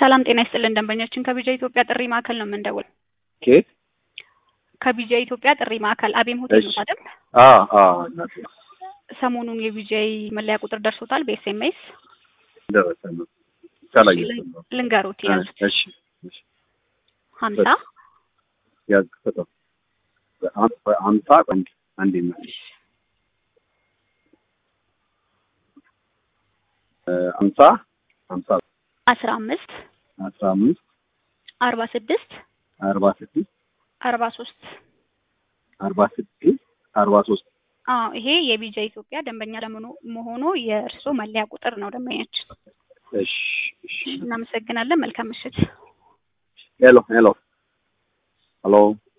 ሰላም ጤና ይስጥልን ደንበኛችን ከቢጃ ኢትዮጵያ ጥሪ ማዕከል ነው የምንደውል። ኬት ከቢጃ ኢትዮጵያ ጥሪ ማዕከል አቤም ሆቴል ነው እሺ። አይደል? አ አ እናቴ ሰሞኑን የቢጃይ መለያ ቁጥር ደርሶታል በኤስኤምኤስ ደረሰ ነው ከላይ ነው። ልንገሩት ያዙት እሺ እሺ ሀምሳ ያዝ ፈጠው አምሳ አንድ አንድ ነው አምሳ አምሳ አስራ አምስት አስራ አምስት አርባ ስድስት አርባ ስድስት አርባ ሶስት አርባ ስድስት አርባ ሶስት አዎ ይሄ የቢጃ ኢትዮጵያ ደንበኛ ለመሆኑ መሆኑ የእርስዎ መለያ ቁጥር ነው ደንበኛችን። እሺ እሺ እናመሰግናለን። መልካም ምሽት። ሄሎ ሄሎ ሄሎ